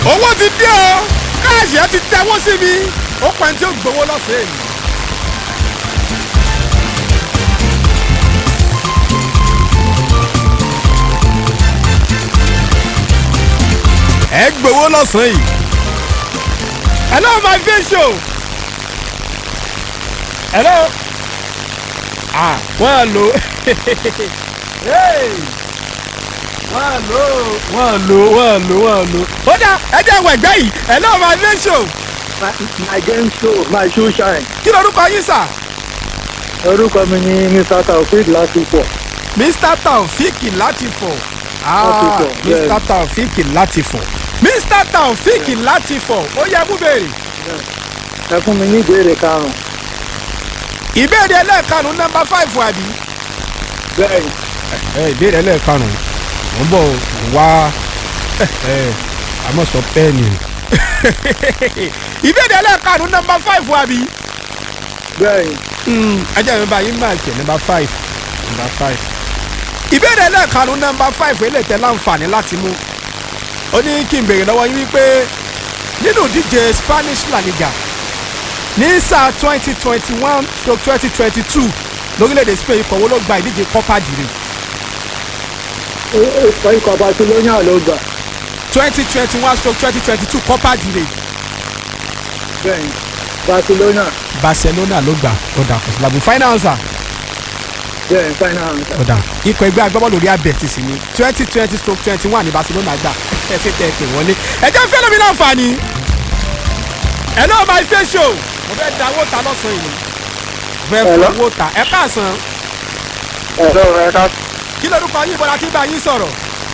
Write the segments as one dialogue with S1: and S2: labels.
S1: owó ti dé o káàṣì ẹ ti tẹwọ́ sí mi ó pẹ́ tí ó gbowó lọ́sẹ̀ẹ́ yìí. ẹ gbowó lọ́sàn-án yìí. hello my face show. hello. ah wọ́n á lò Hey! wọ́n á lò wọ́n á lò wọ́n á lò wọ́n á lò. ó dà ẹ jẹ́ àwọn ẹ̀gbẹ́ yìí hello my face show.
S2: My, my game show, my show shine.
S1: kí lorúkọ yín sà.
S2: Orúkọ mi ni Mr. Taofeed Lásìpọ̀.
S1: mr taofik latifọ ah
S2: Latifọ, bẹ́ẹ̀.
S1: mr taofik latifọ mr taofik latifọ ó yẹ kú béèrè.
S2: Ẹ fún mi ní ìbéèrè karùn-ún.
S1: ìbéèrè ẹlẹ́ẹ̀karùn-ún nọ́mbà fáìfù àbí.
S2: Bẹ́ẹ̀ni,
S1: ẹ ìbéèrè ẹlẹ́ẹ̀karùn-ún mò ń bọ̀ wá àmọ́ sọ pẹ́ẹ́nì ìbéèrè ẹlẹ́ẹ̀karùn-ún nọ́mbà fáìfù àbí.
S2: bẹ́ẹ̀ni,
S1: ajá mi bá yín máa jẹ nọ́mbà fáìfù nọ́mbà fáìfù. ìbéèrè ẹlẹ́ẹ̀karùn-ún nọ́mbà fáìfù eléyìí láǹfààní láti mú. ó ní kí n béèrè lọ́wọ́ yín wípé nínú ìdíje Spanish La Liga ní sáà twenty twenty one to twenty twenty two lórílẹ̀‐èdè Spain ikọ̀ wo ló gba ìdíje Copa del Rey
S2: ó ikọ̀ Barcelona ló gbà.
S1: twenty twenty one to twenty twenty two Copa del Rey
S2: Bẹ́ẹ̀ni, Barcelona.
S1: Barcelona ló gbà ọ̀dà kò sí lábùú final answer
S2: Bẹ́ẹ̀ni, final answer.
S1: ọ̀dà ikọ̀ ẹgbẹ́ agbábọ́ọ̀lù Real Betis sí ni twenty twenty to twenty one ní Barcelona gbà ẹ ṣe tẹ ẹ pè wọlé ẹ jẹ́ fẹ́ lómi láǹfààní hello my face show mo fẹ́ da owó ta lọ́sàn-án yìí mo fẹ́ fún
S2: Hello?
S1: owó ta ẹ káàsán
S2: Ẹ̀rọ ẹ̀ka
S1: kí lórúkọ yín bọ́lá tí bá yín sọ̀rọ̀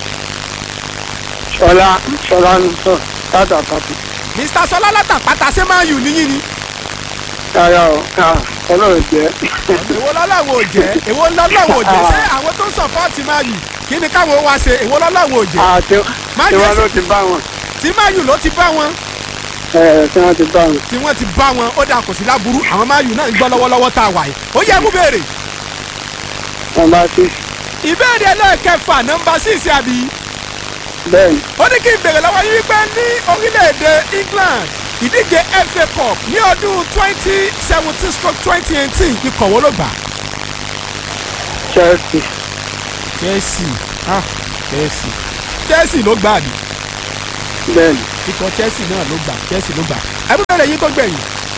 S2: Ṣọlá Ṣọlá ń sọ láti àpapọ̀.
S1: Mr Sọlá látàpátá ṣé máa yù níyìn ni
S2: Rárá o, ọlọ́run jẹ́.
S1: èwo lọ́lọ́wọ́ ò jẹ́ èwo lọ́lọ́wọ́ ò jẹ́ ṣé àwọn tó ń sọ̀pọ́ọ̀tì máa yù kí ni káwọn wá ṣe èwo lọ́lọ́wọ́ ò jẹ́
S2: Àti
S1: Má
S2: tiwa
S1: jẹ́
S2: ló ti bá wọn.
S1: tí máa yù ló ti bá wọn
S2: Ẹ̀ tí wọ́n ti bá wọn.
S1: tí wọ́n ti bá wọn ó dà kò sí láburú àwọn máa yù náà ń gbọ́ lọ́wọ́lọ́wọ́ tá a wà yìí ó yẹ kú béèrè
S2: Wọ́n bá sí.
S1: ìbéèrè ẹlẹ́ẹ̀kẹfà nọ́mbà síìsì àbí
S2: Bẹ́ẹ̀ni,
S1: ó ní kí n béèrè lọ́wọ́ yín wípé ní orílẹ̀-èdè England ìdíje FA Cup ní ọdún twenty seventeen stroke twenty eighteen ikọ̀ wo ló gbà?
S2: Chelsea.
S1: Chelsea ah Chelsea Chelsea ló gbà àbí
S2: Bẹ́ẹ̀ni,
S1: ikọ̀ Chelsea náà ló gbà Chelsea ló gbà ẹgbẹ́ yín tó gbẹ̀yìn.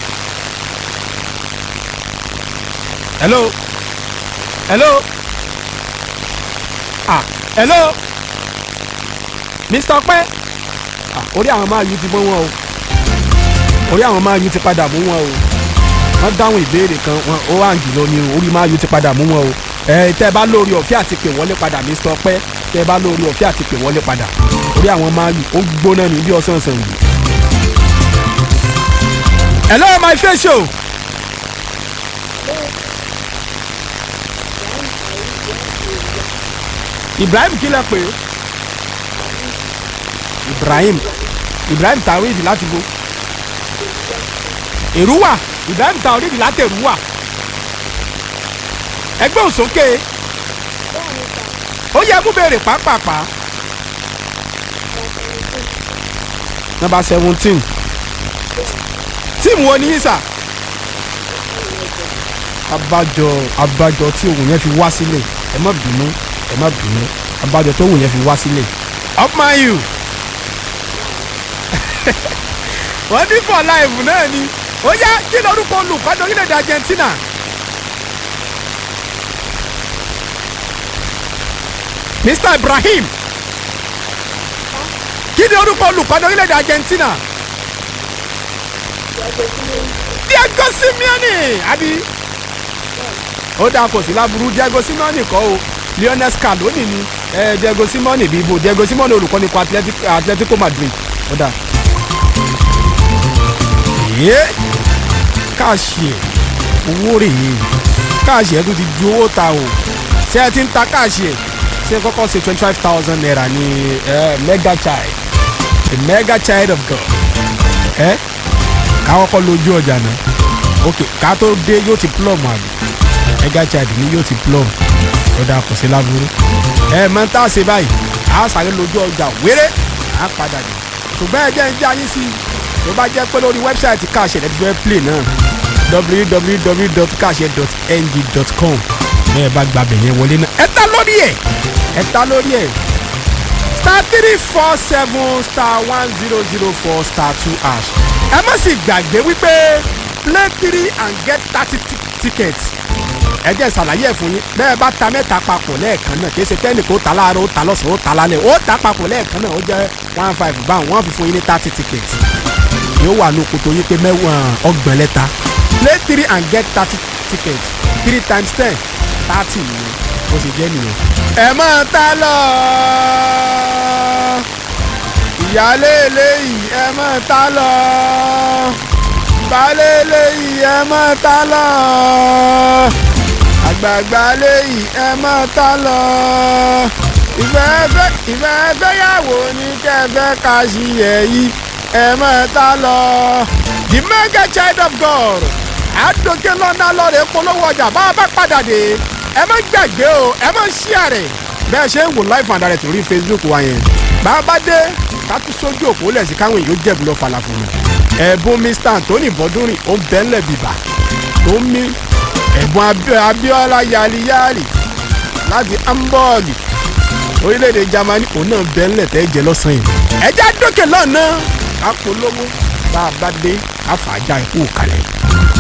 S1: hello hello ah hello Mr. Ọpẹ́ ah orí àwọn máa yí ti mọ́ wọn o orí àwọn máa yí ti padà mú wọn o wọ́n dáhùn ìbéèrè kan wọn ó wà ń jùlọ ni o orí máa yí ti padà mú wọn o ẹ tẹ́ ẹ bá lórí ọ̀fẹ́ àti pè wọlé padà Mr. Ọpẹ́ tẹ́ ẹ bá lórí ọ̀fẹ́ àti pè wọlé padà orí àwọn máa yí ó gbóná ní bí ọ̀sán ọ̀sán yìí. hello my face show. Ibrahim kí lẹ pè é Ibrahim Ibrahim Taoreed láti bo Èrúwà Ibrahim Taoreed láti Èrúwà ẹgbẹ́ òsókè ó yẹ kó béèrè pàápàá nọ́mbà seventeen tíìmù wo ni yín sà abájọ abájọ tí ohun yẹn fi wá sílẹ̀ ẹ má bínú ẹ má bínú abájọ tó ohun yẹn fi wá sílẹ̀ up my you wọ́n ní for life náà ni ó yá kí lórúkọ olùkọ́ni orílẹ̀-èdè Argentina Mr Ibrahim kí ni orúkọ olùkọ́ni orílẹ̀-èdè Argentina Diego Simeone àbí ó dáa kò sí láburú Diego Simeone kọ́ o Lionel Scaloni ni eh, Diego Simeone bí ibo Diego Simeone olùkọ́ni kọ Atletico, Atletico Madrid ó dáa. yé káàṣì ẹ̀ owó rèé káàṣì ẹ̀ tó ti ju owó ta o ṣé ẹ ti ń ta káàṣì ẹ̀ ṣé kọ́kọ́ ṣe twenty five thousand naira ní eh, mega child a mega child of God ẹ káwọn kọ́ lójú ọjà náà ok ká tó dé yóò ti plum àbí mega child ni yóò ti plum ó dáa kò sí láburú ẹ mọ tá a ṣe báyìí a sáré lójú ọjà wéré a padà dé ṣùgbọ́n ẹ jẹ́ ń já yín sí tó bá jẹ́ pé lórí wẹ́bsáìtì káàṣẹ ẹ̀ fẹ́ play náà www.kaase.ng.com bẹ́ẹ̀ bá gba bẹ̀yẹn wọlé náà ẹ ta lórí ẹ̀ ẹ ta lórí ẹ̀ star three four seven star one zero zero four star two hash ẹ má sì gbàgbé wípé play three and get thirty tickets ẹ jẹ́ ìsàlàyé ẹ̀ fún yín bẹ́ẹ̀ bá ta mẹ́ta papọ̀ lẹ́ẹ̀kan náà kì í ṣe pẹ́ẹ́nì kó ta láàárọ̀ ó ta lọ́sàn-án ó ta lálẹ́ ó ta papọ̀ lẹ́ẹ̀kan náà ó jẹ́ one five báwọn wọ́n fi fún yín ní thirty tickets yóò wà ní òkòtò yín pé mẹ́wọ̀n ọgbọ̀n lẹ́ta play three and get thirty tickets three times ten thirty nìyẹn bó ṣe jẹ́ nìyẹn. ẹ máa ta lọ ìyáálé eléyìí ẹ máa ta lọ baálé eléyìí ẹ máa ta lọ àgbààgbà léyìí ẹ máa ta lọ ìfẹ́ fẹ́ ìfẹ́ fẹ́yàwó ní kẹfẹ́ ká sí ẹ̀ yìí ẹ máa ta lọ. the mega child of God àdókè lọ́nà lọ́rẹ̀ polówó ọjà bá a bá padà dé ẹ má gbàgbé o ẹ má share bẹ́ẹ̀ ṣe ń wò live and direct lórí Facebook wa yẹn bá a bá dé ká tún sójú òpó lẹ̀ sí káwọn èèyàn jẹ̀bù lọ falafel mi ẹ̀bùn Mr Anthony bọ́dúnrìn ó ń bẹ́ńlẹ̀ bìbà tó ń mí ẹ̀bùn Abíọ́lá yaliyali láti Hamburg orílẹ̀-èdè Germany òun náà bẹ́ńlẹ̀ tẹ́ jẹ lọ́sàn-án yìí ẹ̀já dókè lọ́nà ká polówó bá a bá dé ká fàájà ikú kalẹ̀.